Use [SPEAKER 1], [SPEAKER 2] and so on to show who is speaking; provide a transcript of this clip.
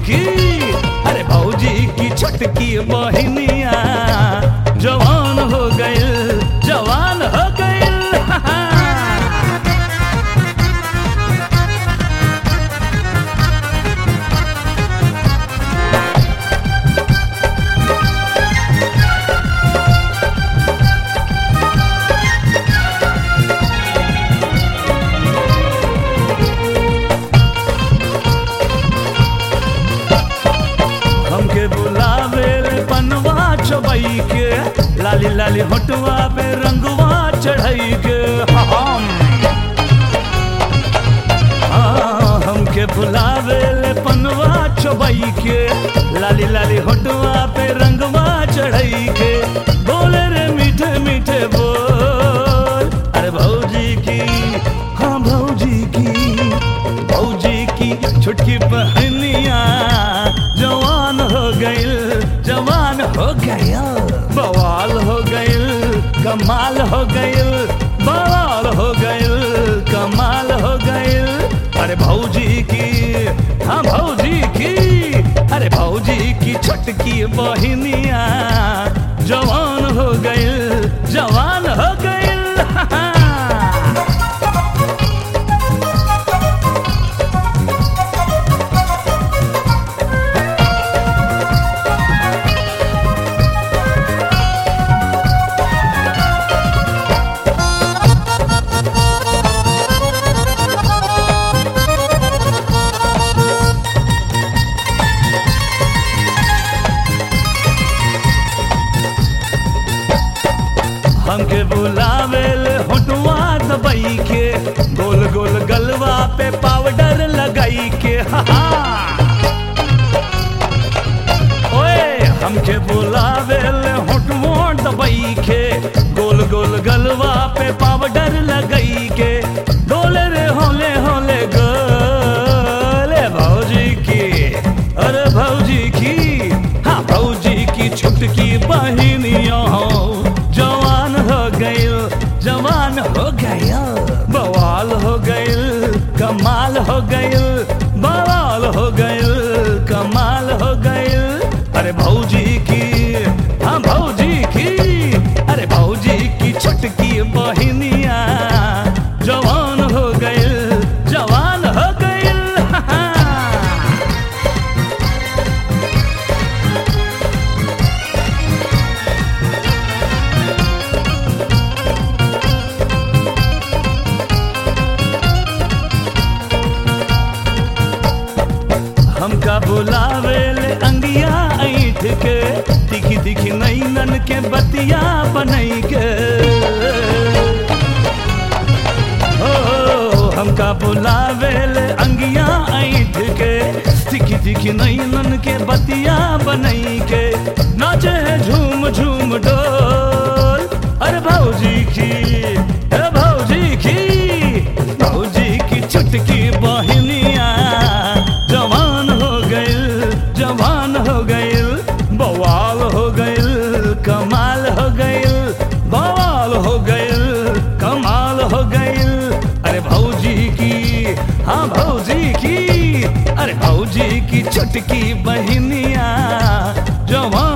[SPEAKER 1] की अरे भौजी की छोटकी बहनिया जवान हो गइल जवान हो गइल हमके बुलावे ले पनवा चबई के लाली लाली होटवा पे रंगवा चढ़ाई के हम हाँ, हमके बुलावे ले पनवा चबई के लाली लाली होटवा पे रंगवा चढ़ाई के बोले रे मीठे मीठे बोल अरे भौजी की हाँ भौजी की भौजी की छुटकी बहनिया जवान हो गइल जवान हो गया बवाल हो गइल कमाल हो गइल बवाल हो गइल कमाल हो गइल अरे भौजी की हाँ भौजी की अरे भौजी की छोटकी बहनिया जवान हो गइल जवान हो गइल हमके बुलावे ले होटवा दबाई के गोल गोल गलवा पे पाउडर लगाई के हा हा। ओए हमके बुलावे ले होटवा दबाई के गोल गोल गलवा पे पाउडर लगाई के डोले रे होले होले गोले भौजी की अरे भौजी की हाँ भौजी की छुटकी बहिनिया हो जवान हो गइल जवान हो गइल बवाल हो गइल कमाल हो गइल बवाल हो गइल कमाल हो गइल अरे भौजी की हाँ भौजी की अरे भौजी की छोटकी बहिनिया जवान हो गइल जवान हो गइल हमका बुलावे ले अंगिया ऐठ के दिखी दिखी नैनन के बतिया बनई के ओ हमका बुलावे ले अंगिया ऐठ के दिखी दिखी नैनन के बतिया बनई के नाचे है झूम झूम डोल अरे भौजी की अरे भौजी की भौजी की छुटकी बहनिया जवान हो गइल जवान हो गइल बवाल हो गइल कमाल हो गइल बवाल हो गइल कमाल हो गइल अरे भौजी की हाँ भौजी की अरे भौजी की छुटकी बहनिया जवान